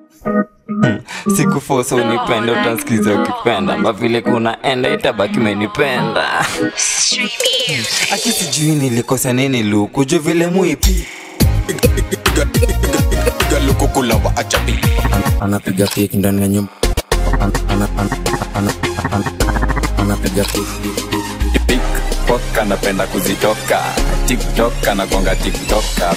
sikufosa unipenda utansikiza ukipenda mavile kunaenda itabaki menipenda aki sijui nilikosa nini luku juu vile muipi galukukula wa ajabi anapiga keki ndani ya nyumba Ana- ana- ana- ana- ana- anapiga keki tiktok anapenda kuzitoka tiktok anagonga tiktoka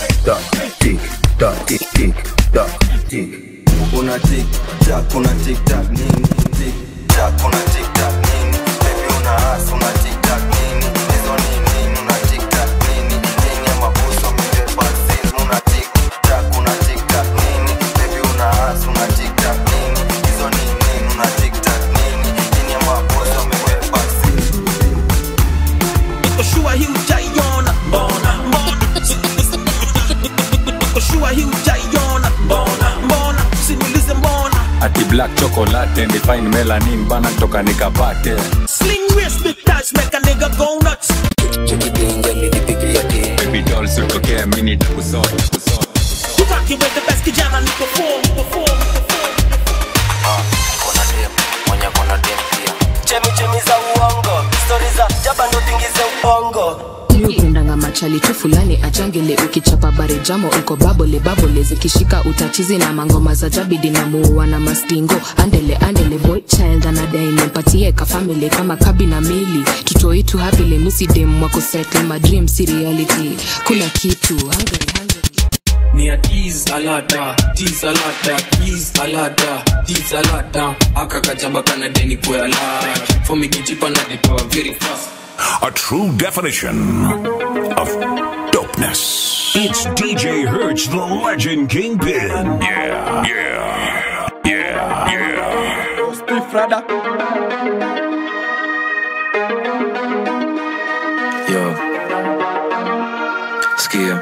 una tiktak una tiktak nini tiktak una tiktak nini baby una as una tiktak nini hizo ni nini una tiktak nini nini ya mabuso amebeba sil una tiktak una tiktak nini baby una as una tiktak nini hizo ni nini una tiktak nini nini ya mabuso amebeba sil Nikoshua hii ujaiona mbona mbona Nikoshua hii ujaiona mbona mbona Usiniulize mbona ati black chocolate and fine melanin bana toka nikapate Sling wrist big touch make a nigga go nuts baby doll sitokea mini takusota You rockin' with the best kijana niko form niko form chemichemi za uongo stori za jaba ndo tingize ubongo miupendanga machali tu fulani achangele ukichapa bare jamo uko babole babole zikishika utachizi na mangoma za jabidi na muua na mastingo andele andele boy child anadai nimpatie ka family kama kabi na mili tutoitu hapile misidem wako settle my dream si reality kuna kitu hungry, hungry. Me a tease alada, tease alada, tease alada, tease alada. Akakachamba kana deni kwa alada. For me kichipa na dipa very fast. A true definition of dopeness. It's DJ Hertz, the legend kingpin. Yeah, yeah, yeah, yeah. Yo. Sikia.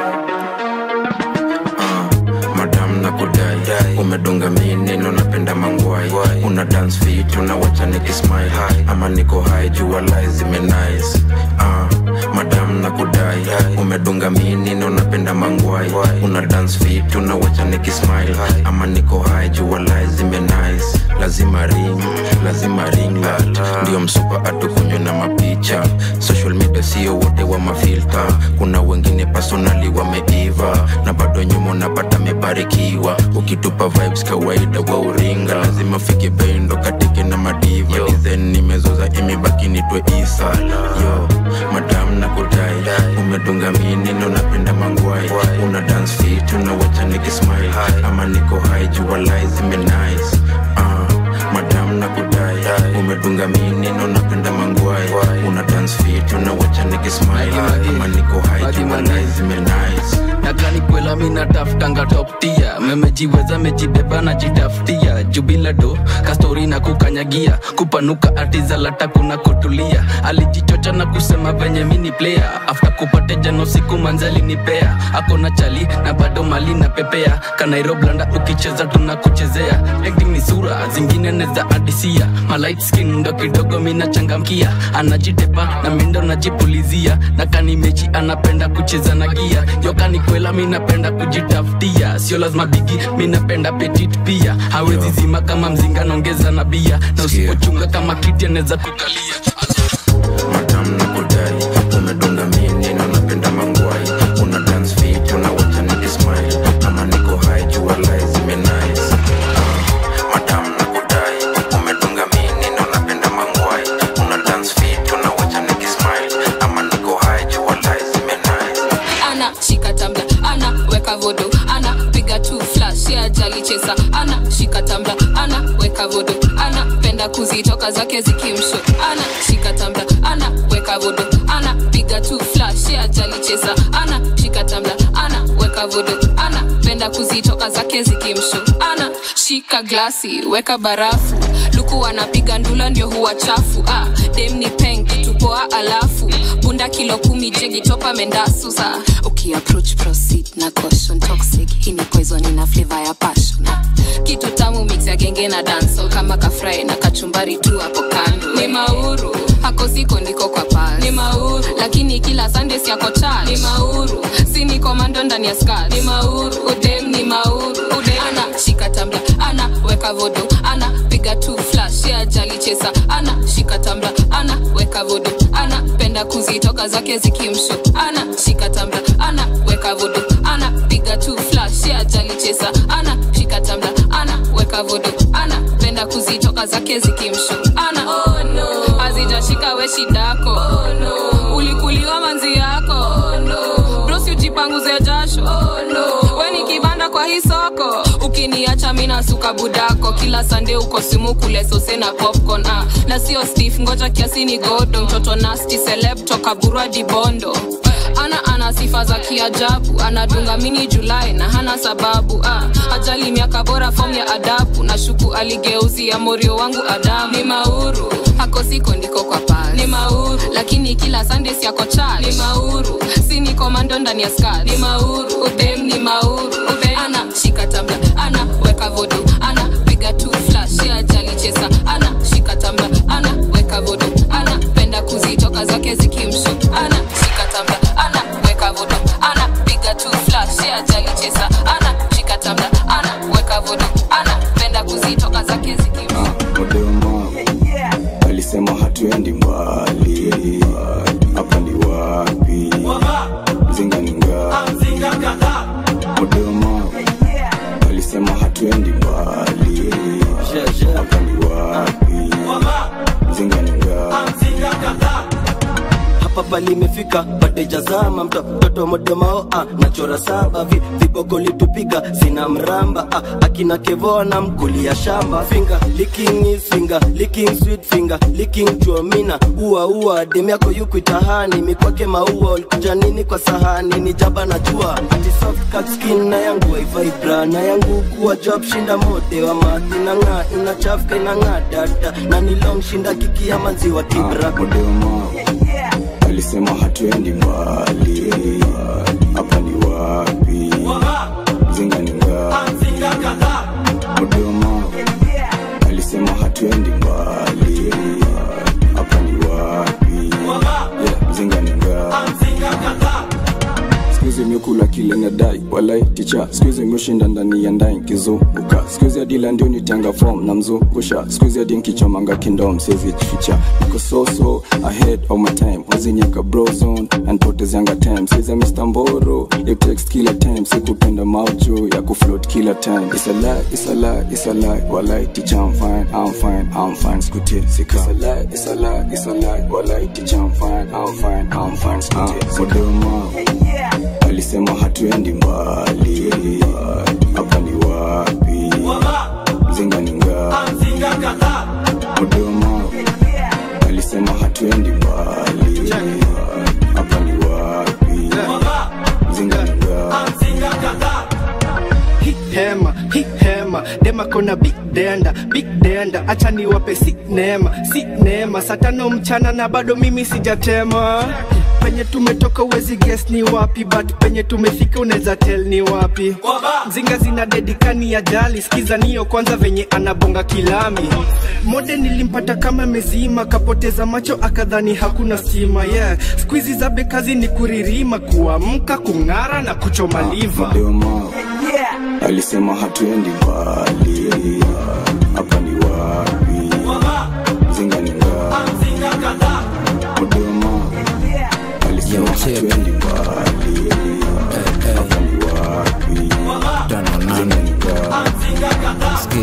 Ah, madam na kudai umedunga mineno napenda mangwai una dance fit unawacha nikismile ama niko high jua lai zimenice ah, madam na kudai umedunga mineno napenda mangwai una dance fit unawacha nikismile ama niko high jua lai zimenice lazima ring lazima ring light ndio msupa atukunywe na mapicha social media sio wote wa mafilta kuna wengine personali wameiva na bado nyuma unapata mebarikiwa ukitupa vibes kawaida wa uringa lazima fike bendo katike na madiva dizen nimezoza imebaki nitwe isa yo madam na kudai umedunga minino napenda mangwai una dance fit unawacha nikismile ama niko high jua lai zimenice uh, madam na kudai umedunga minino napenda mangwai una dance fit unawacha nikismile ama niko high jua lai zimenice nakani kwela mi nataftanga top tia memejiweza mejibeba na jitafutia jubila do kastori na kukanyagia kupanuka atizalata kuna kutulia alijichocha na kusema venye mini player afta kupate jano siku manzali nipea akona chali na bado mali na pepea kanairoblanda ukicheza tunakuchezea acting ni sura zingine neza adisia malight skin ndo kidogo minachangamkia anajitepa na mindo najipulizia na kanimechi anapenda kucheza na gia yokani kwela minapenda kujitafutia sio lazima bigi minapenda petit pia hawezi zima kama mzinga naongeza na bia na usipochunga kama kiti anaweza kukalia madam na kudai umedunga minino napenda mangwai una dance fit unawacha nikismile ama niko high jua lai zimenice Ah, madam na kudai umedunga minino napenda mangwai una dance fit unawacha nikismile ama niko high jua lai zimenice ana shika tambla ana weka vodo ana piga tu flash ya jali chesa ana shika tambla ana weka vodo ana penda kuzitoka zake zikimsho ana shika tambla ana weka vodo ana piga tu flash ya jali chesa ana shika tambla ana weka vodo ana penda kuzitoka zake zikimsho ana shika glasi weka barafu luku anapiga ndula ndio huwa chafu ah, dem ni peng tupoa alafu bunda kilo kumi jegi topa mendasu sa ukiapproach proceed na caution toxic hii ni poison ina flavor ya passion ah, kitu tamu mix ya genge na dancehall kama kafry na kachumbari tu hapo kando ni mauru hako siko ndiko kwa pal ni mauru lakini kila sunday siako church ni mauru si ni komando ndani ya skirt ni mauru udem ni mauru udem ana shika weka vodo ana piga tu flash ya jali chesa ana shika tambla ana weka vodo ana penda kuzitoka zake zikimsho ana shika tambla ana weka vodo ana piga tu flash ya jali chesa ana shika tambla ana weka vodo ana penda kuzitoka zake zikimsho ana oh, no. azijashika we shidako oh, no. ulikuliwa manzi yako oh, no. brosi ujipanguze jasho oh, no. we ni kibanda kwa hii soko ukiniacha mina suka budako kila sande uko simu kule sose na popcorn ah. na sio stef ngoja kiasi ni godo mtoto nasti seleb toka burwa dibondo ana ana sifa za kiajabu anadunga mini julai na hana sababu ah. ajali miaka bora fom ya adabu na shuku aligeuzia morio wangu adamu ni mauru hako siko ndiko kwa pasi ni mauru lakini kila sunday siako church ni mauru si ni komando ndani ya skat ni mauru udem ni mauru udem ana shika tambla ana weka vodo ana piga tu flash ya jali chesa ana shika tambla ana weka vodo ana penda kuzitoka zake zikimsho ana shika tambla ana weka vodo ana piga tu flash ya jali chesa ana shika tambla ana weka vodo ana penda kuzitoka zake zikimsho Modema alisema hatuendi mbali, hapa ni wapi? Mzinga ni ngapi? Modema alisema hatuendi mbali, hapa ni wapi? Mzinga ni ngapi? hapa palimefika patejazama mtoto modemao ah, nachora saba vi, viboko litupiga sina mramba ah, akina kevona mkulia shamba finger licking is finger licking sweet finger licking chuomina ua ua dem yako yukuitahani mikwake maua ulikuja nini kwa sahani ni jaba na jua ati soft cut skin na yangu waivibra na yangu kuwa job shinda mode wa mati na ng'aa inachafka inang'aa dada na ni long shinda kiki ya maziwa kibra Modema alisema hatuendi mbali, hapa ni wapi? Mzinga ni ngapi? Modema alisema hatuendi mbali, hapa ni wapi? Yeah, Mzinga ni ngapi? Skuizi miukula kile nadai walai ticha skuizi miushinda ndani ya ndai nkizunguka skuizi adila ndio nitanga form na mzungusha skuizi adi nkichomanga kindom siezi jificha niko soso ahead of my time wazinyeka brozone anpotezianga time siza Mr. Mboro you text kila time sikupenda maujo ya kufloat kila time it's a lie it's a lie it's a lie walai ticha I'm fine I'm fine I'm fine skuti sika it's a lie it's a lie it's a lie walai ticha I'm fine I'm fine I'm fine skuti sika alisema hatuendi mbali, hapa ni wapi? Mzinga ni ngapi? Modema alisema hatuendi mbali, hapa ni wapi? Mzinga ni ngapi? Hii hema hii hema dema kona big denda big denda acha niwape si neema si neema saa tano mchana na bado mimi sijatema penye tumetoka uwezi guess ni wapi but penye tumefika unaweza tell ni wapi mzinga zina dedikani ya jali skiza niyo kwanza venye anabonga kilami mode nilimpata kama mezima kapoteza macho akadhani hakuna stima yeah skuizi za bekazi ni kuririma kuamka kung'ara na kuchoma liva Modema alisema hatuendi mbali, hapa ni wapi? Mzinga ni ngapi? Modema alisema hatuendi mbali, hapa ni wapi? Mzinga ni ngapi?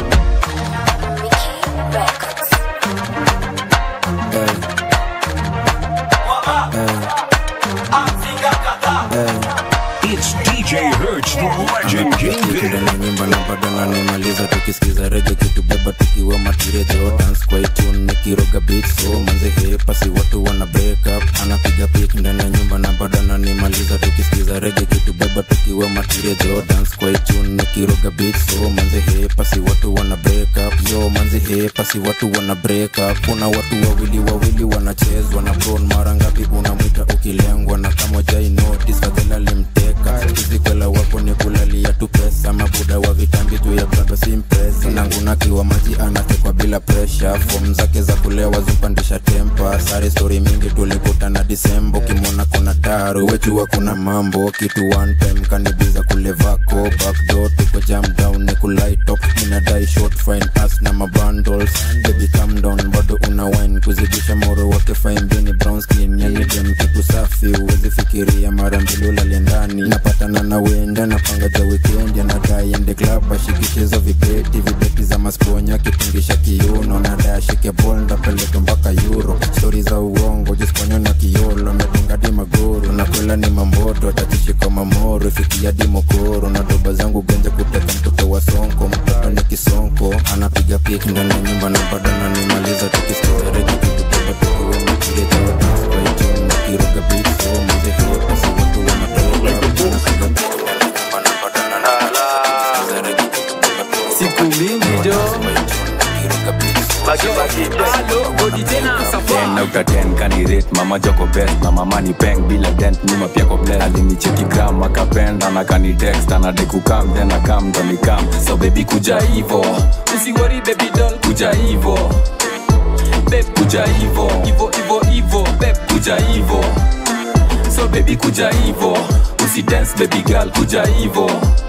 It's DJ Hertz, the legend Kingpin. na nyimba na bado nanimaliza tukisikiza rege kitubeba tukiwa matirejo dance kwa itune nikiroga beat so manze hepasi watu wana break up anapiga pik ndani ya nyumba na bado nanimaliza tukisikiza rege kitubeba tukiwa matirejo dance kwa itune nikiroga beat so manze hepasi watu wana break up yo manze hepasi watu wana break up kuna watu wawili wawili wanachezwa na bron mara ngapi unamwita ukilengwa na kama jai notice fadhela limteka hizi kwela wako ni kulalia tu pesa mabuda wa vitambi juu ya baba si mpesa nangu ukimwona kiwa maji anatekwa bila presha fom zake za kulewa zupandisha tempa sare stori mingi tulikutana disembo ukimwona kuna taro wechua kuna mambo kitu one time kanibiza kulevako backdoor tuko jam down ni kulaitop inadai short fine pass na mabundles baby calm down bado una wine kuzidisha moro wake fine bini brown skin yani dem kitu safi uwezi fikiria mara mbili ulale ndani napatana na wenda napanga ja weekend anadai ende club ashikishizo vibeti vibeti za masponya kipungisha kiuno nadai ashike bol ndapeleka mpaka euro stori za uongo jisponya na kiolo medunga di magoro nakwela ni mamboto tatishika mamoro fikia di mokoro na doba zangu genje kuteka mtoto wa sonko mtoto ni kisonko anapiga pik ndani ya nyumba na bado nanimaliza tukistoereki kitubeba tukiwe makireja wataspaitun nakiroga bitso mazehio pasi watu wanatoka napiga pik ndani ya nyumba na bado nanimaliza siku mingi jo ten out of ten kanirate mama joko best na mama ni peng bila dent nyuma pia ko bless alinicheki gram akapenda na kanitext anadai kukam then akam ndo nikam so baby kuja hivo usiwori baby doll kuja hivo beb kuja hivo hivo hivo hivo beb kuja hivo so baby kuja hivo usidance baby girl kuja hivo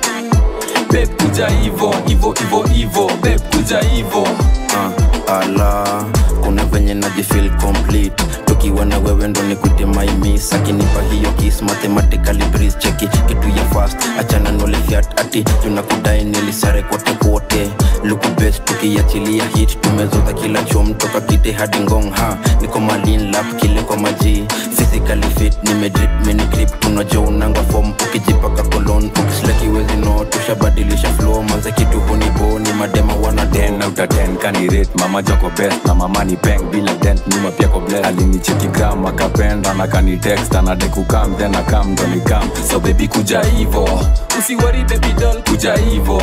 beb kuja hivo hivo hivo hivo beb kuja hivo uh, ala kuna venye najifil complete tukiwa na wewe ndo nikute maimis akinipa hiyo kis mathematically breeze cheki kitu ya fast achana nolifiat ati tunakudai nilisare kote kote luku best tukiachilia hit tumezoza kila chom toka kite hadi ngong ha niko malin lap kile kwa maji physically fit nimedrip mini grip tunajua unanga form ukijipaka kolon ukislakiwezi no tushabadilisha flow manze kitu hunibo ni madema wana ten out of ten kanirate mama joko best na mama ni peng bila dent nyuma pia ko bless alinicheki gram akapenda na kanitext anadai kukam then akam ndo nikam so baby kuja hivo usiwori baby doll kuja hivo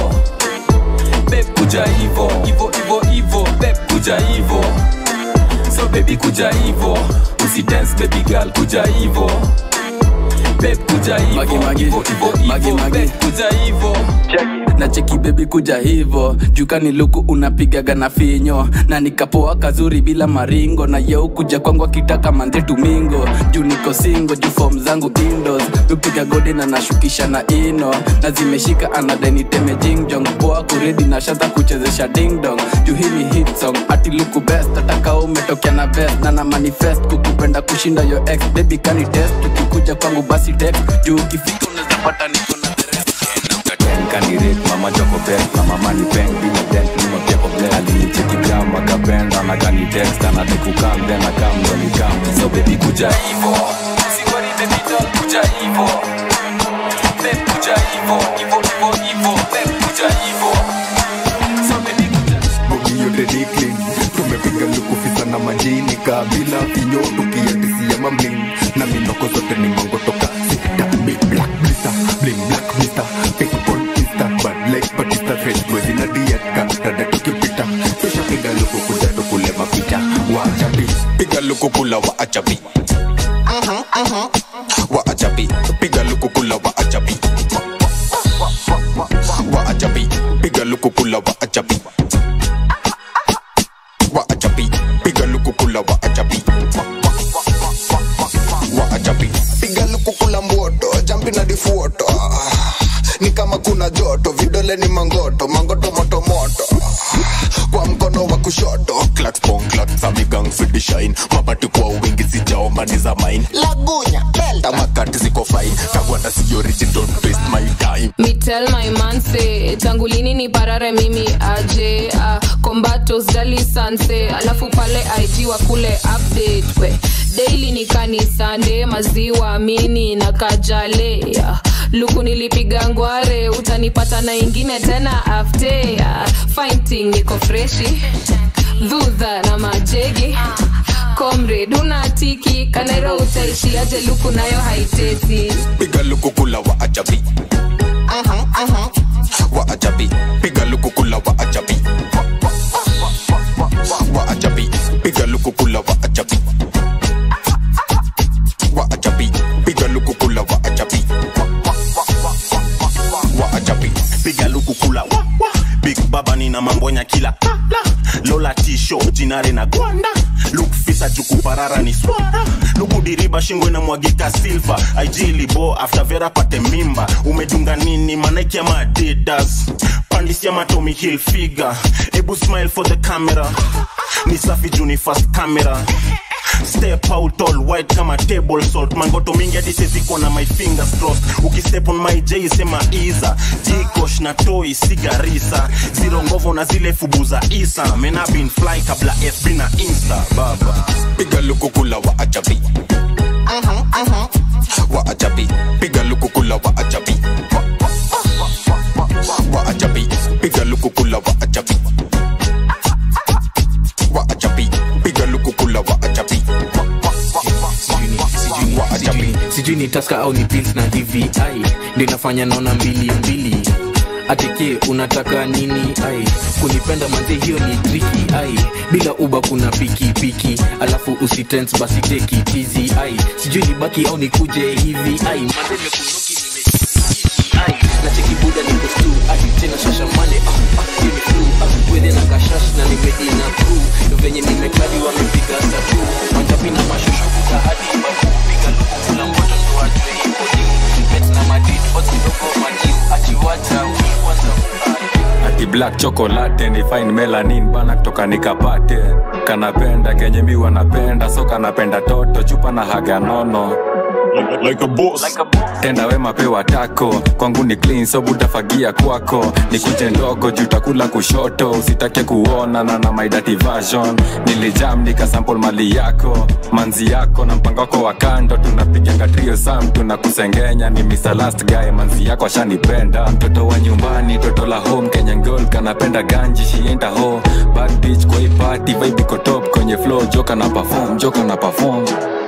beb kuja hivo hivo hivo hivo beb kuja hivo so baby kuja hivo usidance baby girl kuja hivo beb kuja hivo Magi, magi. hivo hivo Magi, hivo magi. beb kuja hivo na cheki bebi kuja hivo jukani luku unapigaga na finyo na nikapoa kazuri bila maringo na yeu kuja kwangu akitaka manze tumingo juu niko singo juu fom zangu indos upiga gode na nashukisha na ino na zimeshika anadeniteme jingjong poa kuredi na shaza kuchezesha dingdong juu hii ni hit song ati luku best ataka umetokea na best na na manifest kukupenda kushinda yo ex baby kani test ukikuja kwangu basi text juu ukifika unaweza pata niko na ten kanirate mama joko best na mama ni peng bila dent nyuma pia ko bless alinicheki gram akapenda na kanitext anadai kukam then akam ndo nikam so baby kuja hivo usiwori baby doll kuja hivo beb kuja hivo hivo hivo hivo beb kuja hivo so baby kuja bogi yote ni clean tumepiga lukufisa na majini kabila vinyo tukiatisia mamling na minoko zote ni mango toka sita big black blister bling black mister pikon insta bad like batista fresh kwezi na diatka rada tukipita kisha piga luku kuja tukule mapita wachapi piga luku kula wa achapi wa achapi piga luku kula wa achapi wa achapi piga luku kula wa achapi wa achapi piga luku kula wa achapi wa achapi piga luku kula mboto jampi na difuoto ni kama kuna joto vidole ni mangoto mangoto moto moto kwa mkono wa kushoto klatpong klatsamigang fidishine mabati kwa wingi sijaomba ni za mine lagunya belta makati ziko fine kagwanda si origin don't waste my time Me tell my man say tangu lini ni parare mimi aje uh, kombatos dali sanse alafu pale IG wa kule update we daily ni kanisande maziwa mini na kajale uh, luku nilipiga ngware utanipata na ingine tena afte uh, fighting niko freshi dhudha na majegi comrade unatiki kanero utaishiaje luku nayo haiteti piga luku kula wa achapi wa achapi piga luku kula wa achapi wa achapi piga luku kula wa achapi wa achapi piga luku kula wa achapi wa achapi piga luku kula wa, wa. big baba ni na mambonya kila lola tisho jinare na gwanda lukfisa jukuparara ni swara lukudiriba shingo inamwagika silva aijilibo after vera pate mimba umedunga nini manaiki ama adidas pandisia matomi hill figure ebu smile for the camera ni safi juni fast camera step out all white kama table salt mangoto mingi hadi seziko na my fingers crossed ukistep on my j sema iza jikosh na toi sigarisa ziro ngovo na zile fubu za isa mena bin fly kabla fb na insta baba piga lukukula wa ajabi wa ajabi piga lukukula wa ajabi wa ajabi piga lukukula wa ajabi wa ajabi piga lukukula wa ajabi wa ajabi sijui ni taska au ni pils na hivi ai ndio inafanya naona mbili mbili atike unataka nini ai kunipenda manze hiyo ni triki ai bila uba kuna piki piki alafu usitens basi teki tizi ai sijui ni baki au nikuje hivi ai manze mekunuki nimeshiki ai na cheki buda niko stu ai tena shashamane ah ah hiyo ni flu ah wethe na kashash na nimedina crew ndo venye nimekadi wamepiga tatu manjapi na mashusho kuta hadi babu piga luku kula mboto ndo ajue ipo ni bet na madid osidogo majiu achiwacha ukiwanza ati black chocolate ni fine melanin bana kutoka nikapate kanapenda kenye mi wanapenda so kanapenda toto chupa na haga nono like, like a boss. Like a tenda wema pewa tako kwangu ni clean so butafagia kwako ni kuche ndogo juu takula kushoto usitake kuona na na my dirty version nilijam nikasample mali yako manzi yako na mpango wako wa kando tunapiganga trio sam tunakusengenya ni Mr. last guy manzi yako ashanipenda mtoto wa nyumbani toto la home Kenyan girl kanapenda ganji shienda ho bad bitch kwa hii party vibe iko top kwenye flow joka na perform joka na perform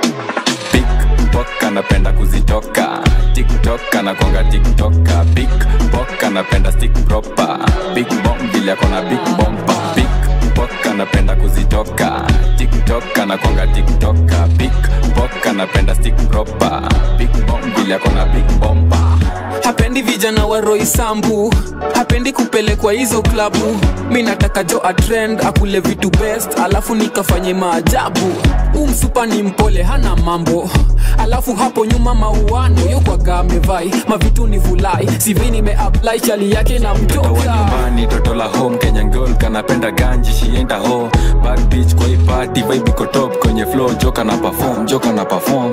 Pickpock anapenda kuzitoka tiktok anakwanga tiktoka big pok anapenda stick proper big bomb vile akona big bomba big pok anapenda kuzitoka tiktok anakwanga tiktoka big pok anapenda stick proper big bomb vile akona big bomba hapendi vijana wa roisambu hapendi kupelekwa hizo klabu mi nataka jo atrend akule vitu best alafu nikafanye maajabu umsupa ni mpole hana mambo alafu hapo nyuma mauano yokwaga amevai mavitu ni vulai sivi nimeapply chali yake na mtoto wa mtoka nyumbani toto la home kenyan girl kanapenda ganji shienda ho bad bitch kwa hii party vibe iko top kwenye flow joka na perform joka na perform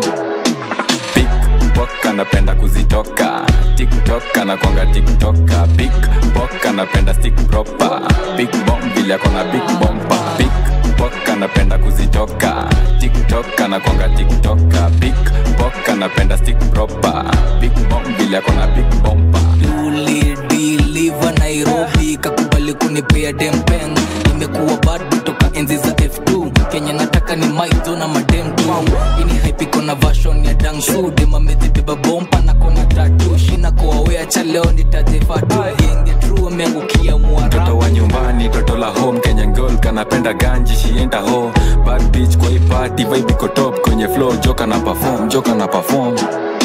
Pickpock anapenda kuzitoka tiktok anakwanga tiktoka big pok anapenda stick proper big bomb vile akona big bomba big pok anapenda kuzitoka tiktok anakwanga tiktoka big pok anapenda stick proper big bomb vile akona big bomba ulidiliva nairobi kakubali kunipea dempen imekuwa bado toka enzi za f2 kenya nataka ni maizo na madem tu ini haipiko na vashon ya dangsu demamezibeba bompa na kona tatu shina koawea cha leo nitajefatu genge tru ameangukia mwara mtoto wa nyumbani toto la home kenyan girl kanapenda ganji shienda ho bad bitch kwa hii party vibe iko top kwenye flow joka na perform joka na perform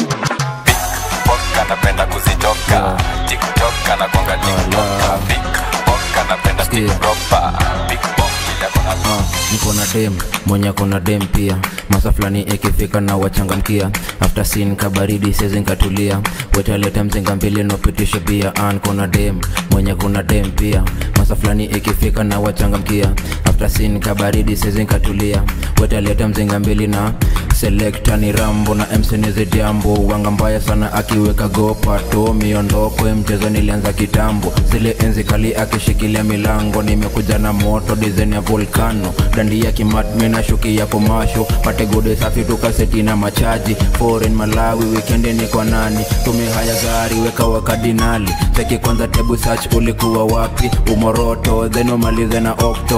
Pickpock anapenda kuzitoka tiktok anakwanga tiktoka big pok anapenda stick proper big bomb vile akona Ah, niko na dem mwenye kona dem pia masa fulani ikifika na wachangamkia after sin kabaridi sezi nkatulia wetaleta mzinga mbili nopitishe bia an kona dem mwenye kuna dem pia masa fulani ikifika na wachangamkia after sin kabaridi sezi nkatulia wetaleta mzinga mbili na selekta ni rambo na msenizi jambo wanga mbaya sana akiweka gopato miondoko ya mchezo nilianza kitambo zile enzi kali akishikilia milango nimekuja na moto dizen ya volkano dandi ya kimatmi na shuki ya komasho pate gode safi tukaseti na machaji foreign malawi wikendi ni kwa nani tume haya gari weka wakadinali cheki kwanza tebu search ulikuwa wapi umoroto then umalize na okto alafu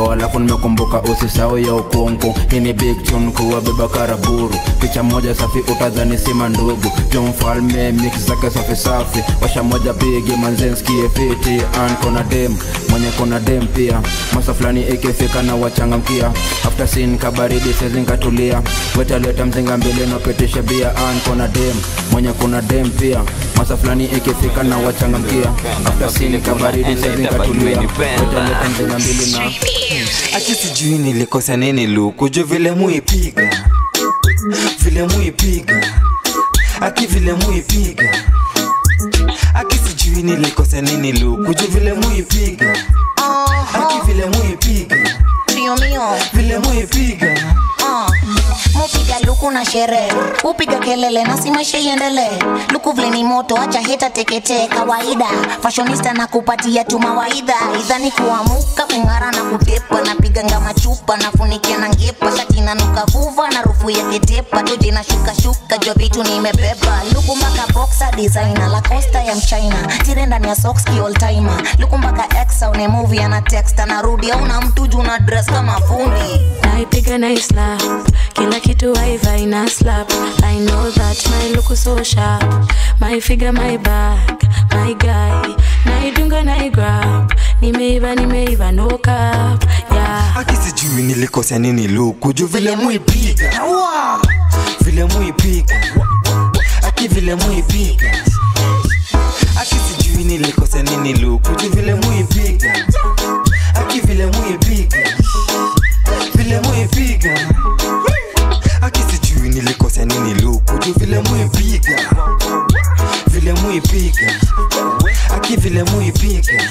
nimekumbuka usisao ya ukonko hii ni big tune kuwabeba karaburu picha moja safi utadhani sima ndugu jo mfalme mix zake safi safi washa moja pigi manzenskie fiti an kona dem mwenye kona dem pia masa fulani ikifika na wachangamkia after sin kabaridi sezinkatulia wetaleta mzinga mbili napitisha bia an kona dem mwenye kuna dem pia masa fulani ikifika na wachangamkia after sin kabaridi sezinkatulia wetaleta mzinga mbili na aki sijui nilikosa nini luku jo vile muipiga vile muipiga aki vile muipiga aki sijui nilikosa nini luku jo vile muipiga aki vile muipiga Mio mio vile muipiga uh. Mupiga luku na sherehe upiga kelele na si maisha iendelee luku vile ni moto acha heta teketee kawaida fashionista na kupatia tu mawaidha idhani kuamuka kung'ara na kutepa napiga ngama chupa nafunikia na ngepa shati nanuka vuva na rufu ya ketepa toje na shuka shuka jo vitu nimebeba luku mpaka boxer designer la costa ya mchina tire ndani ya socks ki all timer luku mpaka ex au ni movie ana text anarudi au na mtu juu na dress kama fundi naipiga na islap kila kitu waiva ina slap i know that my look is so sharp my figure my back my guy naidunga naigrab nimeiva nimeiva no cap yeah aki sijui nilikosa nini luku juu vile muipiga vile muipiga aki vile muipiga aki sijui nilikosa nini luku juu vile muipiga aki vile muipiga vile muipiga aki sijui nilikosa nini luku juu vile muipiga vile muipiga aki vile muipiga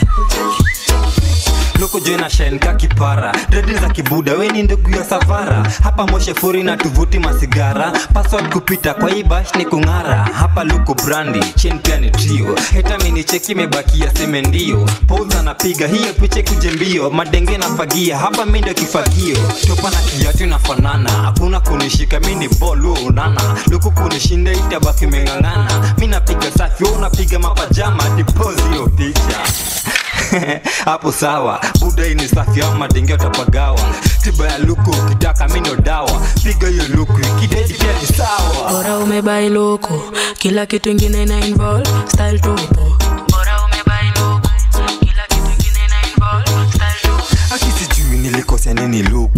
loko joina shenka kipara dredi za kibuda weni ndugu ya savara hapa moshe furi na tuvuti masigara password kupita kwa hii bash ni kung'ara hapa luko brandi chen pia ni trio heta mini cheki imebakia seme ndio pouza napiga hiyo piche kuje mbio madenge na fagia hapa mi ndio kifagio topa na kiatu inafanana hakuna kunishika mi ni bolu unana luku kunishinda itabaki meng'ang'ana mi napiga safi wewe unapiga mapajama dipozi hiyo picha hapo sawa buda hii ni safi au madenge utapagawa tiba ya luku ukitaka mindo dawa piga hiyo luku ikidedi pia ni sawa bora umebai loko kila kitu ingine ina involve style tupo bora umebai loko kila kitu ingine ina involve style tupo aki sijui nilikosea nini luku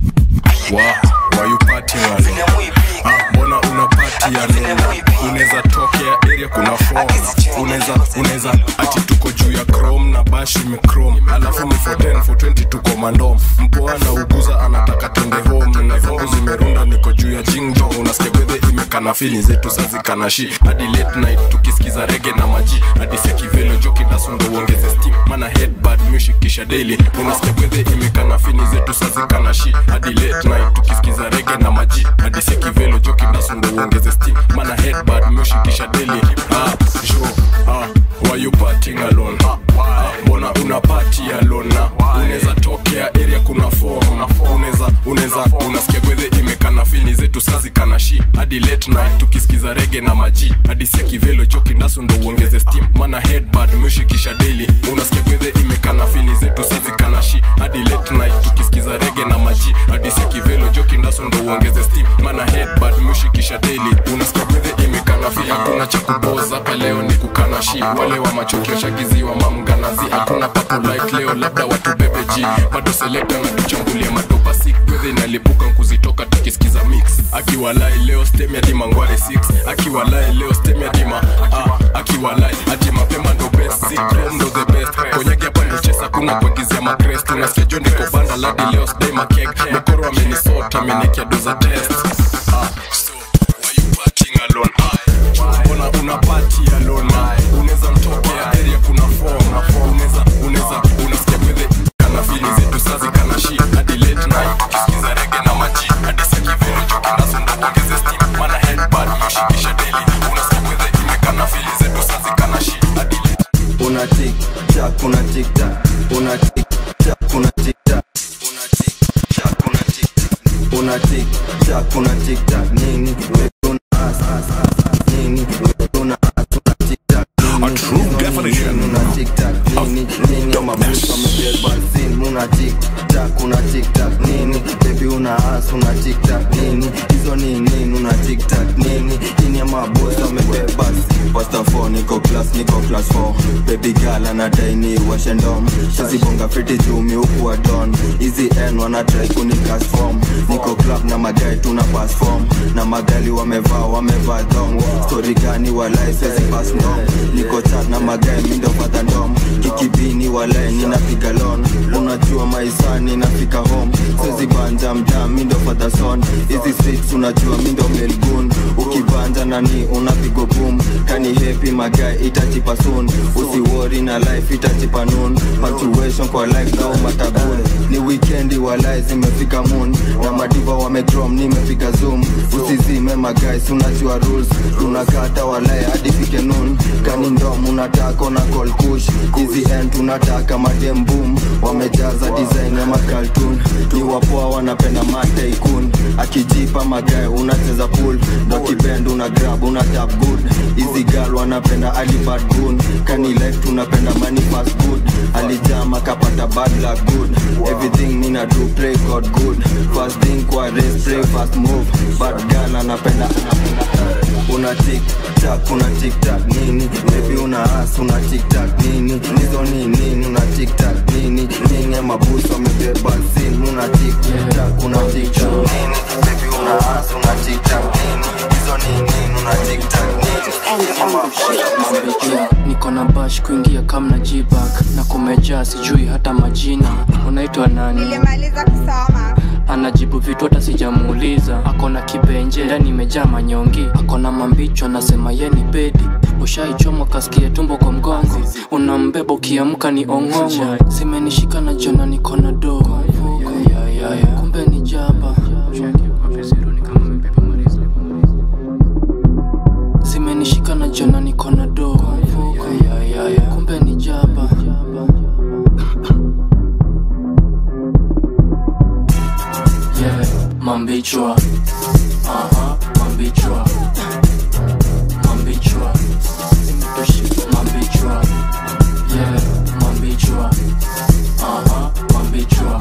Wow, why you party alone? Ah, mbona una party alone? Unaweza tokea area kuna form. Unaweza unaweza ati tuko juu ya chrome na bash ime chrome. Alafu ni for 10 for 20 tuko mandom. Mpoa na uguza anataka twende home na zangu zimerunda niko juu ya jingjo. Unasikia gwethe imekana fili zetu sazi kana shi. Hadi late night tukisikiza rege na maji. Hadi sekivelo joki dasundo uongeze steam. Mana headbad music kisha daily. Unasikia gwethe imekana fili zetu sazi kana shi. Hadi late night tukisikiza rege na maji. Hadi sekivelo joki dasundo uongeze steam. Mana headbad music kisha daily. Ah, jo, ah, why you partying alone? Ah, mbona una party alone? na Unaweza tokea area kuna form. Unaweza unaweza unasikia gwethe imekana fili zetu sazi kana shi. Hadi late night tukisikiza rege na maji. Hadi sekivelo joki dasundo uongeze steam. Mana headbad music kisha daily. Unasikia gwethe imekana fili zetu sazi kana shi. Hadi late night tukisikiza rege na maji. Hadi sekivelo joki dasundo uongeze steam. Mana headbad music kisha daily. Unasikia gwethe imekana fili hakuna cha kupoza hapa leo ni kukana shi. Wale wa machokio shagiziwa mamganazi. Hakuna papo light leo labda watu bebe G. Bado selector na tuchambulia madopa sick. Gwethe inalipuka nkuzitoka tukisikiza mix. Akiwalai leo stem ya dima ngware 6. Akiwalai leo stem ya dima ah, akiwalai ati mapema ndo best. Si chrome ndo the best. Konyagi hapa ndo chesa kuna kuagizia makrest. Unasikia jo niko banda ladi leo stay makeg. Mokoro amenisota amenikia doza test. Ah, so why you partying alone? Ah, mbona una party alone? Ah, unaweza mtokea area kuna form. Unaweza unaweza unasikia gwethe kana fili zetu sazi kana shi hadi late night tukisikiza rege na maji hadi sekivelo joki nazo ndo uongeze steam mana headbad yoshikisha daily unasikia gwethe imekana fili zetu sazi kana shi hadi late una tik tak una tik tak una tik tak una tik tak una tik tak una tik tak nini wewe una as as as nini wewe una as una tik tak A true definition una tik tak nini nini mabuka mabeba sin una tiktak una tiktak nini bebi una as una tiktak nini hizo ni nini una tiktak nini ini ya mabosi wamebeba pasta 4 niko class niko class 4 baby girl anadai ni washendom shazibonga fiti jumi huku wa don hizi n wanatrai kunikas form niko club na magai tuna pass form na magali wamevaa wamevaa dong story gani walai sezi pass ndom niko chat na magai mindo fata ndom kikibini walai ninapiga lon unajua maisani nafika home sezi banja mjaa mindo fata son hizi streets unajua mindo melgun ukibanja nani unapigo boom kani happy magai itachipa soon usiwori na life itachipa noon punctuation kwa life na umatabun ni weekendi walai zimefika moon na madiva wamedrom nimepiga zoom usizime magais unajua rules tunakata walai hadi fike noon kani ndom unataka na call kush hizi end tunataka madem boom wamejaza design ya makaltun ni wapoa wanapenda mataikun akijipa magae unacheza pool ndo kibend una grab una tap good hizi gal wanapenda alibad gun kani life tunapenda money fast good alijama kapata bad luck good everything nina do pray god good fast thing kwa race pray fast move bad gal anapenda una tiktak una tiktak nini baby una as una tiktak nini nizo ni nini una tiktak nini nini mabusu wamebeba sin una tiktak una tiktak nini baby una as una tiktak nini nizo ni nini una tiktak nini niko na bash kuingia kam na jibak na kumejaa sijui hata majina unaitwa nani nilimaliza kusoma anajibu vitu hata sijamuuliza ako na kibenje ndani imejaa manyongi ako na mambicho anasema ye ni bedi ushaichomwa kasikia tumbo kwa mgongo unambeba ukiamka ni ong'ong'o zimenishika na jona niko na dogo kumbe ni jaba zimenishika na jona niko na dogo kumbe ni jaba yeah, mambichwa aha mambichwa mambichwa mambichwa yeah mambichwa aha mambichwa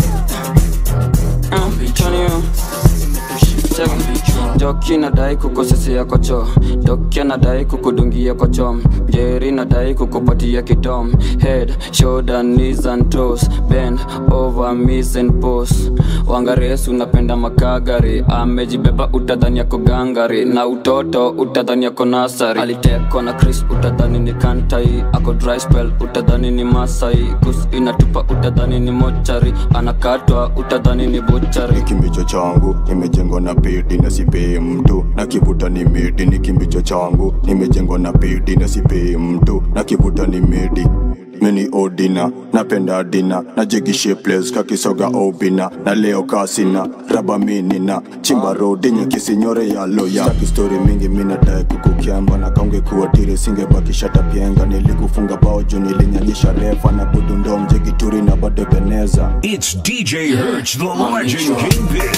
doki nadai kukusesia kocho doki anadai kukudungia kocho jeri nadai kukupatia kidom head shoulder knees and toes bend over miss and pose wangaresu unapenda makagari amejibeba utadhani yako gangari na utoto utadhani yako nasari alitekwa na chris utadhani ni kantai ako dry spell utadhani ni masai kus inatupa utadhani ni mochari anakatwa utadhani ni buchari kimbicho changu nimejengwa na pedi na sipei mtu na kivuta ni medi ni kimbicho changu nimejengwa na pedi na sipei mtu na kivuta ni medi mini odina napenda dina na jigishe ples kakisoga obina na leo kasina raba minina chimba rodi nyakisinyore ya loya Staki story mingi minadae kukukiamba na kaunge kuwatiri singebakisha tapienga nilikufunga bao juu nilinyanyisha refa na budundo mjegituri na bado beneza It's DJ Hertz, the legend kingpin.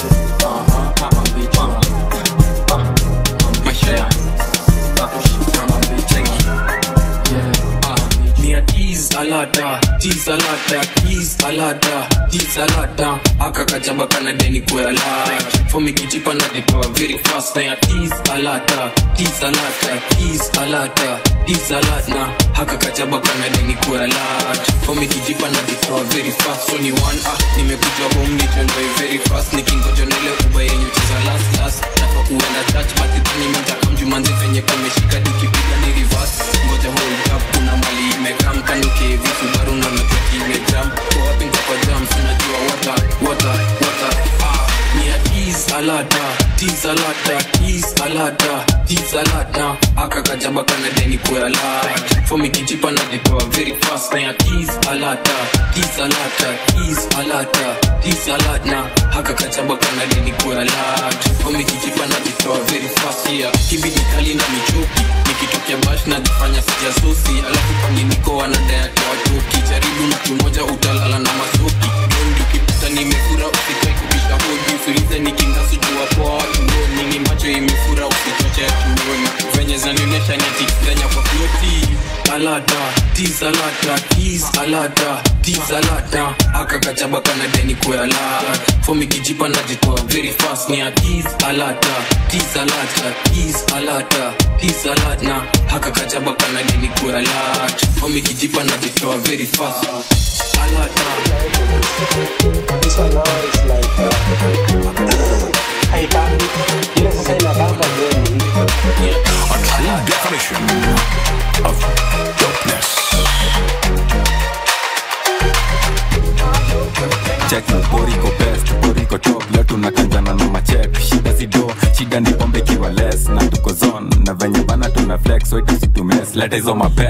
Nia tease alada, tease alada, tease alada, tease alada. Aka kajamba kana deni kwe alada. For me kijipa na detoa very fast na ya tease alada, tease alada, tease alada, tease alada. Haka kajamba kana deni kwe alada. For me kijipa na detoa very fast. So ni one ah, nimekuja home nichonjoy very fast. Nikingoja nile uba yenye cheza last last. Nafa kuenda church but itani mita kamjumanzi venye kumeshika dikipiga ni reverse. Ngoja hold up kuna mali imekam kanuke vitu baru na metoki imejam kwa wapi nko kwa jam sinajua wata wata wata ah ni ya tease alada tease alada tease alada tease alada aka kajaba kana deni kwa alada for me kijipa na detoa very fast na ya tease alada tease alada tease alada tease alada haka kajaba kana deni kwa alada for me kijipa na detoa very fast yeah kibidi kali na michuki nikitokea bash na jifanya sijasusi alafu pangi niko wanadaya kwa watoki jaribu mtu mmoja utalala na masoki dondi ukipita nimefura usikai kubisha hodi usiulize nikingasujuwa poa watu ndoni ni macho imefura usichoche chetuona venye zanionyesha nyati kenya kwa floti alata tis alata tis alata tis alata akakachaba kana deni kuala fomi kijipa najitoa very fast ni atis alata tis alata tis alata tis alata akakachaba kana deni kuala fomi kijipa najitoa very fast alata This one now is like uh, haibambi ile sasa inabamba gani A true definition of dopeness. check boriko best boriko top leo tunakanjana na machek shida zido shida ni pombe kiwa less na tuko zone na venye bana tuna flex so itusitumes leta hizo mapet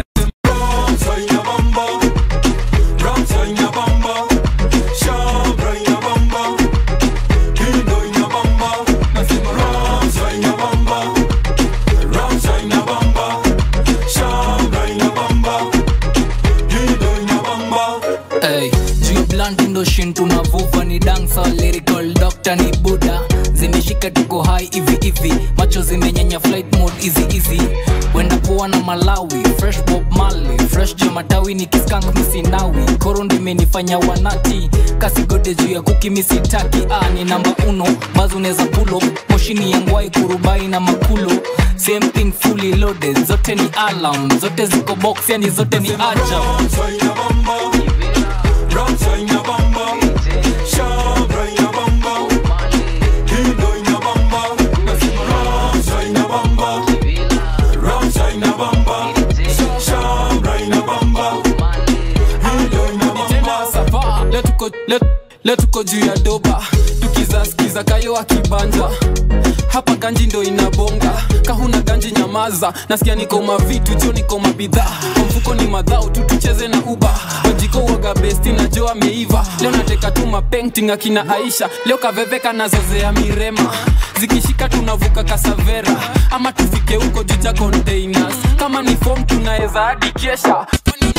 Hey, juu blunt ndo shin tunavuva ni dansa lyrical doctor ni buda zimeshika tuko hai hivi hivi macho zimenyenya flight mode easy easy wenda poa na malawi fresh bob mali fresh jo matawi ni kiskank misinawi koro ndimenifanya wanati kasigode juu ya kuki misitaki ah, ni namba uno bazo neza pulo moshini ya ngwai kurubai na makulo same thing fully loaded zote ni alarm zote ziko box yani zote ni ajab Leo tuko- leo- leo tuko juu ya doba tukizaskiza kayo akibanja hapa ganji ndo inabonga kahuna ganji nyamaza nasikia niko mavitu jo niko mabidhaa kwa mfuko ni madhao tu tucheze na uba wajiko waga besti na jo ameiva leo nateka tu mapenting akina aisha leo kaveveka nazozea mirema zikishika tunavuka kasavera ama tufike huko juu cha containers kama ni fom tunaweza hadi kesha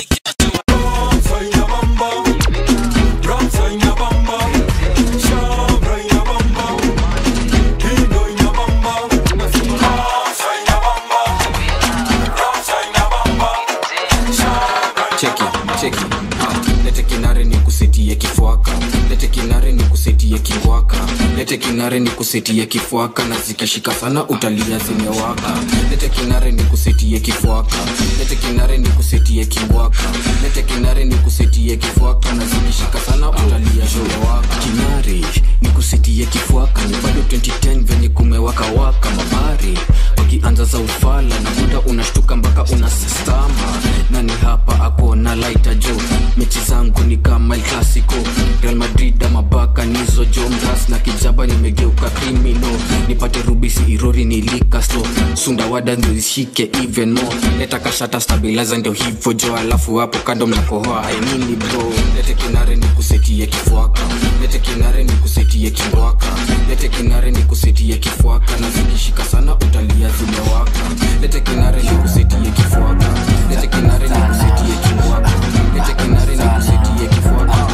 cheki cheki Ah, lete kinare ni kusetie kifwaka lete kinare ni kusetie kingwaka lete kinare ni kusetie kifwaka na zikishika sana utalia zimewaka lete kinare ni kusetie kifwaka lete kinare ni kusetie kingwaka lete kinare ni kusetie kifwaka na zikishika sana utalia zimewaka kinare ni kusetie kifwaka ni bado 2010 venye kumewaka waka mabari wakianza za ufala na muda unashtuka mpaka unasistama nani hapa ako na laita jo mechi zangu ni kama El Clasico Real Madrid ama baka nizo jo mras na kijaba nimegeuka krimino nipate rubisi irori nilika so sundawada ndio zishike even more leta kashata stabilizer ndio hivyo jo alafu hapo kando mnakohoa ainini bro lete kinare ni kusetie kifwaka lete kinare ni kusetie kingwaka lete kinare ni kusetie kifwaka na zikishika sana utalia zimewaka lete kinare ni kusetie kifwaka lete kinare ni kusetie kingwaka lete kinare ni kusetie kifwaka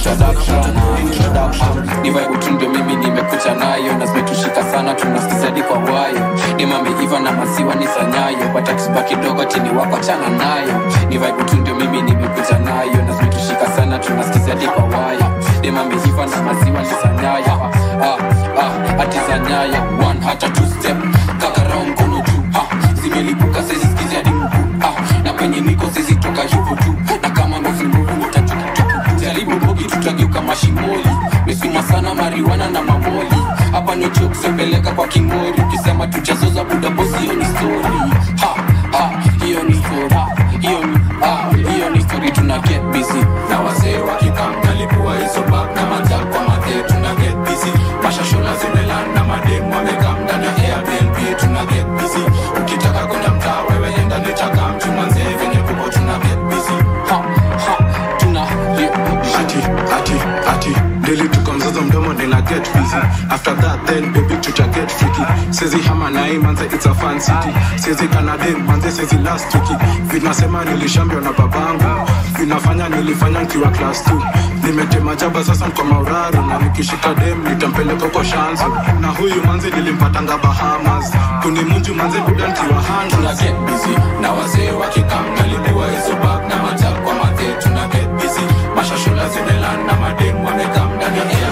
divaibutundo mimi nimekucha nayo na zimetushika sana tunaskizadi kwa wayo nimameiva na maziwa ni sanyayo batakiziba kidogo chini wako chana nayo divaibutundo mimi nimekucha nayo na zimetushika sana tunaskizadi kwa wayo nimameiva na maziwa ni sanyayo ah, ah, ati sanyayo one hata two step kakarao mkono juu ah, zimelipuka sezisikizi hadi mguu ah, na penye niko sezitoka hivyo tu na kama ndozinguvu nitatukituku jaribu bogi tutageuka mashimoli mesuma sana mariwana na mamoli hapa ni kusepeleka kwa kingori ukisema tuchazoza buda bosi hiyo ni story ha ha hiyo ni story ha, hiyo ni ah hiyo ni story tuna get busy na wazee wakikamkalipua hizo bag na majal kwa madhe tuna get busy mashashola zimelan na mademu wamekam ndani ya airbnb tuna get busy ukitaka kwenda mtaa wewe enda nitaka mchumanzee venye kuko tuna get busy ha ha tuna ati ati ati daily tuko mzozo mdomo then I get busy after that then baby tuta get freaky sezi hama na hii manze it's a fan city sezi kanade manze sezi last wiki vinasema nilishambio na babangu vinafanya nilifanya nikiwa class 2 nimetema jaba sasa nko mauraru na nikishika dem nitampeleka kwa shanzu na huyu manze nilimpatanga bahamas kunimunju manze buda nkiwa hanga tuna get busy na wazee wakikam nalipua hizo bag na majab kwa mathe tuna get busy mashashula zimelan na madem wamekam ndani ya air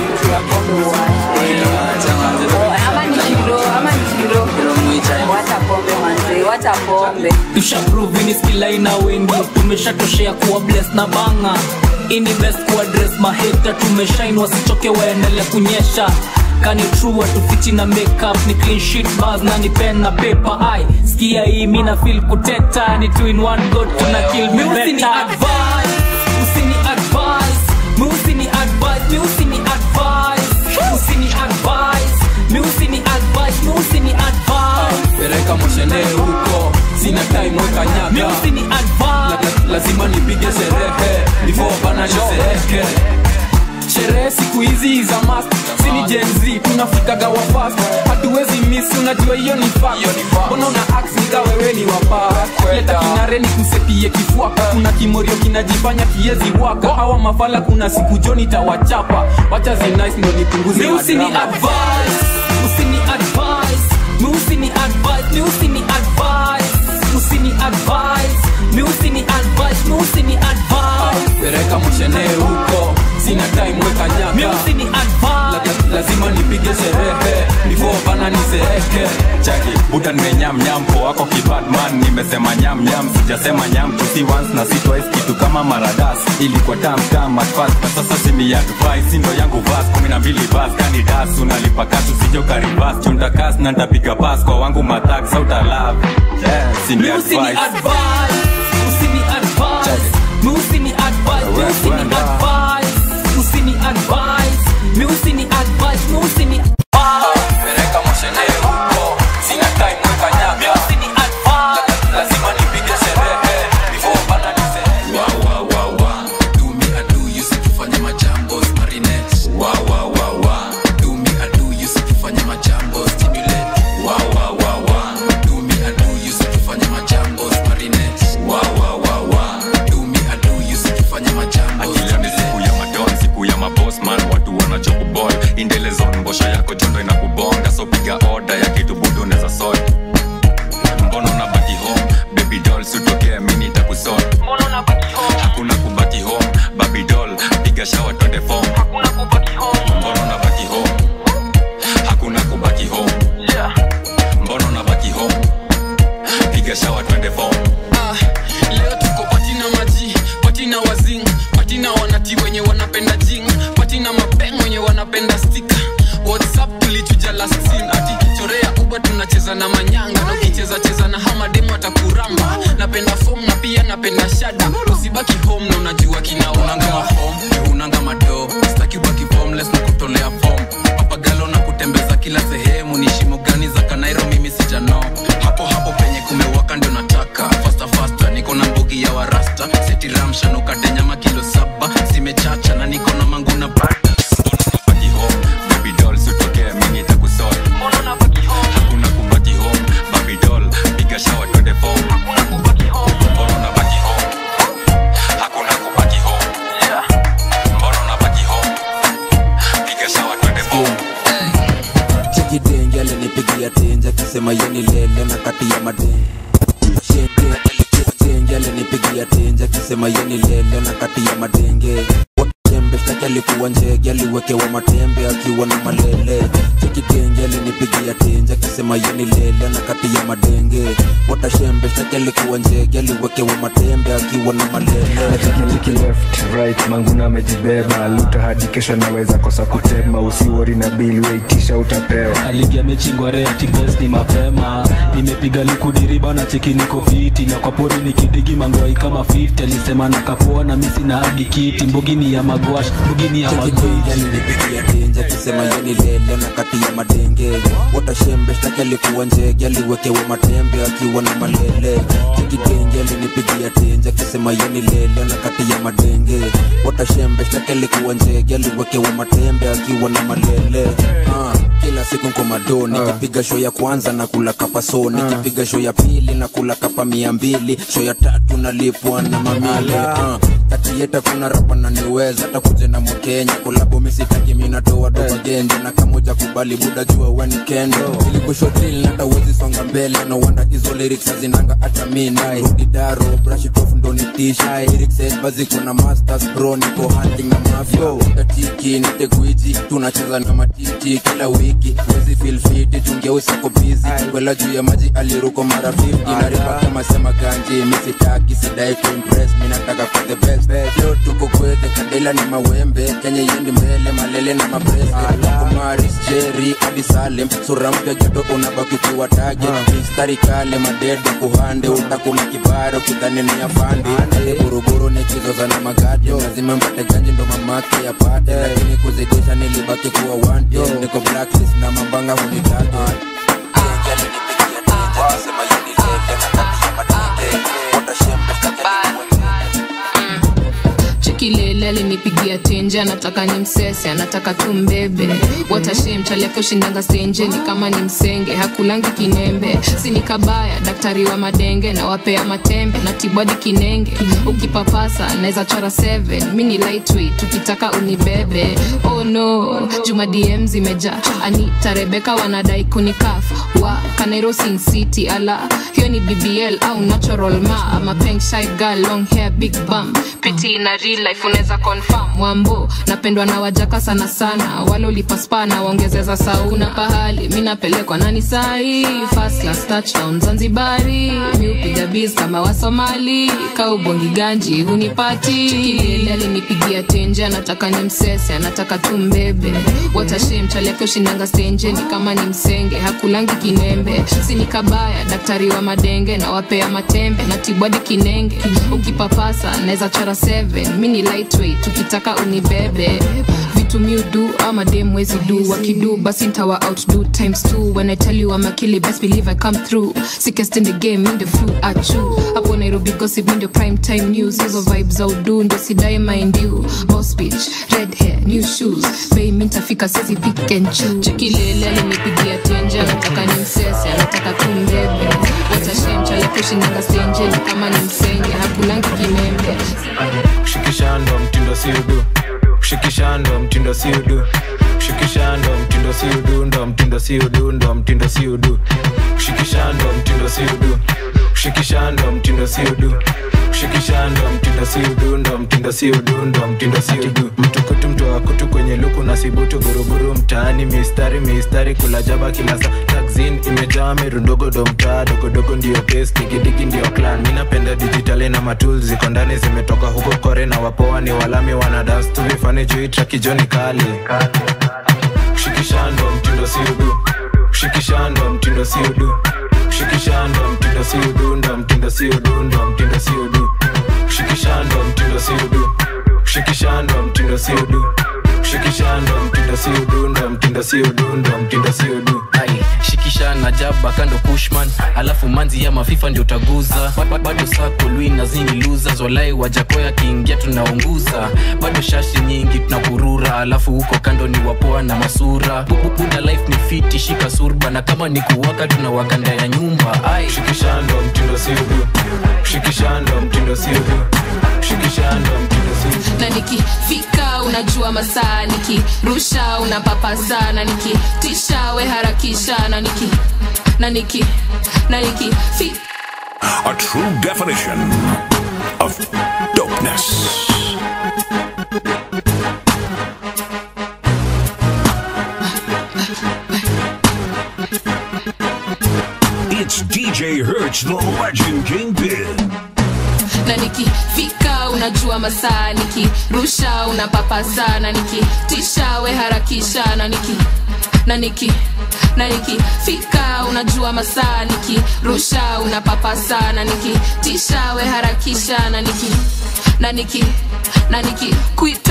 ama ni kilo ama ni kilo wacha pombe manze wacha pombe tushapruvini skilaina wengi tumeshatoshea kuwa bles na banga ini best kuadres maheta tumeshain wasichoke waendelea kunyesha kani true watufichi na makeup ni clean sheet bars na ni pen na paper ai skia hii mina feel kuteta ni two in one go tuna kill me better advice usini advice mi usini advice mi usini advice usini advice mi usini advice mi usini advice pereka moshene huko sina time weka nyaka mi usini advice La- lazima nipige sherehe before bana nizeeke sherehe siku hizi za mast sini jenz tunafikaga wafast hatuwezi miss unajua hiyo ni fact. mbona una ax nika wewe ni wapa leta kinare ni kusepie kifuaka kuna kimorio kinajifanya kiezi waka hawa mafala kuna siku joni tawachapa wacha zinice ndo nipunguze mi usini madrama. advice usini advice mi usini advice mi usini advice usini advice mi usini advice mi usini advice pereka moshene huko sina time weka mi nyaka usini advice La- lazima nipige sherehe before bana nizeeke chaki buda nimenyamnyam po wako kibadman nimesema nyamnyam sijasema nyam tusi once na si twice kitu kama maradas ilikuwa tamtam at first na sasa simi advice sindo yangu vas kumi na mbili bas kani das unalipa kasu sijo karibas chunda kas na ntapiga pas kwa wangu matak sauta love yeah, simi mi usini advice advice usini advice mi usini advice mi usini advice usini advice mi usini advice mi usini pereka moshene huko sina time weka nyaka mi usini advice lazima nipige sherehe before bana nizeeke wa wa wa wa do me I do you sikufanya majambo marinette wa wa wa wa do me I do you sikufanya majambo stimulate wa wa wa wa do me I do you sikufanya majambo marinette wa wa wa wa do me I do you sikufanya majambo akila ni siku ya madon siku ya maboss man watu wanachokubol indelezon mbosho yako jondo inakubonga so piga order ya kitu budu neza sort mbona unabaki home baby doll sutokea mini takusort hakuna kubaki home baby doll piga shawa twende form mbona unabaki home hakuna kubaki home mbona unabaki home piga shawa twende form Ah, leo tuko patina maji patina wazing patina wanati wenye wanapenda jing patina mapeng wenye wanapenda stika whatsapp tulichuja last scene ati chorea uba tunacheza na manyanga na ukicheza cheza na hamademu atakuramba napenda fom na pia napenda shada usibaki home na unajua kinaunanga mafom unanga mado staki ubaki formless na kutolea fom papagalo na kutembeza kila sehemu ni shimo gani za kanairo mimi sijano hapo hapo penye kumewaka ndio nataka fasta fasta niko na mbugi ya warasta seti ramshan ukate nyama kilo saba zimechacha na niko na mangu na bada baki home baby doll sutokea mini takusort hakuna kubaki home baby doll piga shawa twende form mbona unabaki home hakuna kubaki home mbona unabaki home piga shawa twende form chekidenge alinipigia tenje akisema yeni lele na kati ya madenge Shenge alinipigia tenje akisema yeni lele na kati ya madenge Tembe shtaki alikuwa njege aliwekewa matembe akiwa na malele chekidenge alinipigia tenje akisema yeni lele na kati ya madenge watashembe shtaki alikuwa njege aliwekewa matembe akiwa na malele tikitiki left right manguna amejibeba luta hadi kesho naweza kosa kutema usiwori na bili weitisha utapewa aligi amechingwa reatibes ni mapema nimepiga likudiriba na cheki niko fiti na kwa pori nikidigi mangwai kama 50 alisema nakapoa na misi na hadi kiti mbogini ya magwash mbugini ya magwiji alinipigia tenje akisema yeni lele na kati ya madenge watashembe shtaki alikuwa njege aliwekewa matembe akiwa na malele chekidenge alinipigia tenje akisema yeni lele na kati ya madenge watashembe shtaki alikuwa njege aliwekewa matembe akiwa na malele ah, kila siku nkomado nikipiga show ya kwanza na kula kapa so nikipiga show ya pili na kula kapa mia mbili show ya tatu nalipwa na mamile ah, kati yeta kuna rapa na niweza hata kuja na mkenya kolabo misitaki minatoa doa genje na kamoja kubali buda jua wani kendo ilikushotili nata wezi songa mbele no wanda hizo lyrics hazinanga hata mina rudi daro brush it off ndo nitisha lyrics head baziko na masters bro niko hunting na mafia tatiki nite gwiji tunacheza na matiti kila wiki wezi feel fit tungeusi ko busy kwela juu ya maji aliruko mara 50 na ripa kama sema ganji misitaki sidai kuimpress minataka for the best leo tuko kwete kandela ni mawembe kenya yendi mbele malele na mabrese kumaris jeri hadi salem sura mpya jodo unabaki kuwa tage mistari kale madede kuhande utakula kibaro kidhani ni afande ale buruburu nikizoza na magadi lazima mpate ganji ndo mamake yapate lakini kuzidisha nilibaki kuwa wante niko blacklist na mambanga hunitake chikilele alinipigia tenje anataka ni msese anataka tu mbebe watashe mchali yake ushindanga stenje ni kama ni msenge hakulangi kinembe sini kabaya daktari wa madenge na wapea matembe na tibwadi kinenge ukipapasa naweza chora 7 mi ni lightweight tukitaka unibebe oh no juma dm zimejaa anita rebeka wanadai kunikaf wa kanairo sin city ala hiyo ni bbl au natural ma ama pink shy girl long hair big bum piti na real life unaweza confirm wambo napendwa na wajaka sana sana wale ulipaspa na waongezeza sauna pahali mi napelekwa nani sahi first class touchdown zanzibari mi upiga biz kama wasomali kaubongi ganji hunipati chikilele alinipigia tenje anataka ni msese anataka tu mbebe watashe mchali yake ushindanga stenje ni kama ni msenge hakulangi kinembe sini kabaya daktari wa madenge na wapea matembe na tibwadi kinenge ukipapasa naweza chora 7 mi ni lightweight tukitaka unibebe vitu miudu ama dem wezi du wakidu basi ntawa outdo times two when i tell you I'm a killer best believe I come through sickest in the game in the flu achu hapo nairobi gossip in the prime time news hizo vibes za udu ndo sidai mind you boss bitch red hair new shoes bei mi ntafika sezi pick and choose chikilele alinipigia tenje anataka ni msese anataka tu mbebe watashemchala kushinanga stenjeni kama ni msenge hakulangi kinembe shikishando mtindo si udu shikishando mtindo si udu shikishando mtindo si udu ndo mtindo si udu ndo mtindo si udu shikishando mtindo si udu shikishando mtindo si udu shikishando mtindo si udu ndo mtindo si udu ndo mtindo si udu mtukutu mtoa kutu kwenye luku na sibutu buruburu mtaani mistari mistari kula jaba kila saa taxin imejaa mirundogodo mtaa dogodogo ndio pes digidigi ndio clan mi napenda dijitali na matul ziko ndani zimetoka huko kore na wapoa ni walami wanadas tuvifani juu trakijoni kali shikishando mtindo si udu shikishando mtindo si udu shikishando mtindo si udu ndo mtindo si udu ndo mtindo si udu shikishando mtindo si udu shikishando mtindo si udu shikishando mtindo si udu ndo mtindo si udu ndo mtindo si udu Ai, shikisha na jaba kando kushman alafu manzi ya mafifa ndio utaguza Ba- ba- bado sako lui na zingi luza zolai wajakoya kiingia tunaunguza bado shashi nyingi tunakurura alafu huko kando ni wapoa na masura Bu- bu- buda life ni fiti shika surba na kama ni kuwaka tunawaka ndani ya nyumba ai shikishando mtindo si udu shikishando mtindo si udu shikishando mtindo si udu na nikifika unajua masaa nikirusha unapapasa na nikitisha we harakisha na niki na niki na nikifika A true definition of dopeness. It's DJ Hertz, the legend Kingpin. na nikifika unajua masaa nikirusha unapapasa na nikitisha we harakisha na niki na niki na nikifika unajua masaa nikirusha unapapasa na nikitisha we harakisha na niki na niki na nikikwita uta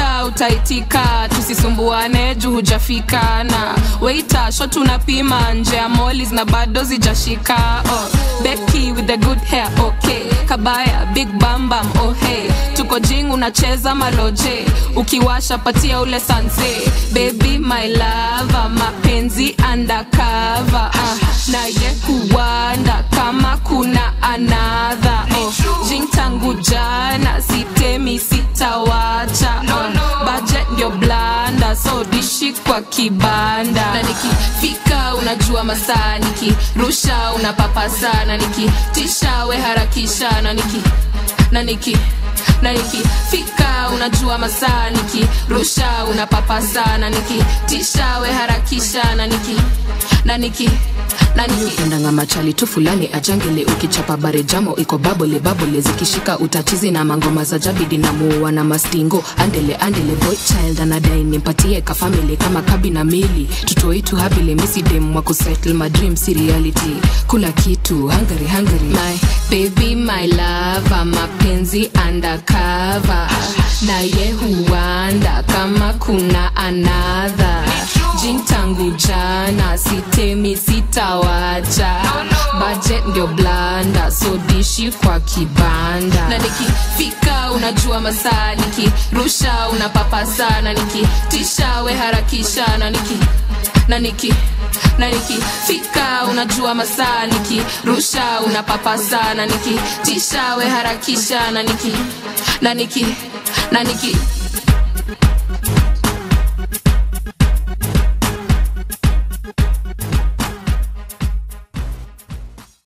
utaitika tusisumbuane juu hujafika na weita sho tunapima nje ya molis na bado zijashika oh, Becky with the good hair okay kabaya big bambam oh hey tuko jing unacheza maloje ukiwasha patia ule sanse baby my lava mapenzi undercover uh, naye huwanda kama kuna anadha oh, jing tangu jana sitemi sitawacha oh, budget ndio blanda so dishi kwa kibanda na nikifika unajua masaa nikirusha unapapasa na nikitisha we harakisha na niki na niki na nikifika unajua masaa nikirusha unapapasa na nikitisha we harakisha na niki na niki endanga machali tu fulani ajangele ukichapa bare jamo iko babole babole zikishika utachizi na mangoma za jabidi na muua na mastingo andele andele boy child anadai nimpatie kafamili kama kabi na mili tutoitu habile misidem wa kusettle my dream si reality kula kitu hungary hungary my baby my lava mapenzi undercover naye huanda kama kuna anadha jin tangu jana sitemi sitawacha budget ndio blanda so dishi kwa kibanda na nikifika unajua masaa nikirusha unapapasa na nikitisha we harakisha na niki na niki na nikifika unajua masaa nikirusha unapapasa na nikitisha we harakisha na niki na niki na niki